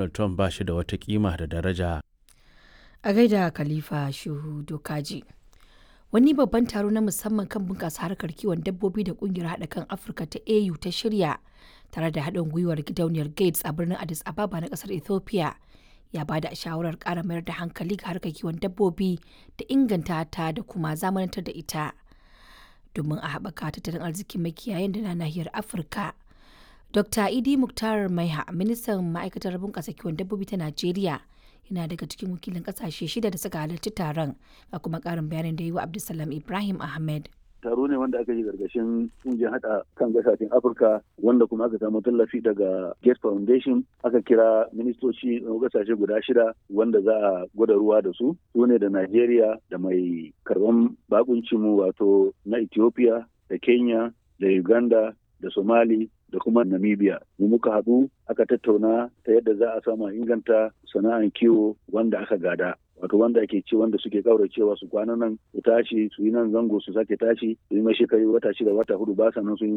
Donald Trump ba shi da wata kima da daraja. A gaida Khalifa Shehu Dokaji. Wani babban taro na musamman kan bunƙasa harkar kiwon dabbobi da ƙungiyar haɗa kan Afirka ta AU ta shirya tare da haɗin gwiwar gidauniyar Gates a birnin Addis Ababa na ƙasar Ethiopia ya ba da shawarar ƙara mayar da hankali ga harkar kiwon dabbobi da inganta ta da kuma zamanantar da ita domin a haɓaka tattalin arzikin makiyayan da na nahiyar Afirka. Dr. Idi Muktar Maiha, ministan ma'aikatar bunƙasa kiwon dabbobi ta Najeriya, yana daga cikin wakilin ƙasashe shida da suka halarci taron, ga kuma ƙarin bayanin da yi wa Abdulsalam Ibrahim Ahmed. taro ne wanda aka yi gargashin kungiyar hada kan gasashen afirka wanda kuma aka samu tallafi daga gates foundation aka kira ministoci na gasashe guda shida wanda za a gwada ruwa da su su ne da nigeria da mai karban bakuncinmu wato na ethiopia da kenya da uganda da somali da kuma namibia mu muka haɗu aka tattauna ta yadda za a samu inganta sana'an kiwo wanda aka gada wato wanda ake ci wanda suke kauracewa su kwana nan su tashi su yi nan zango su sake tashi su yi mai shekaru wata shida wata hudu ba sannan sun yi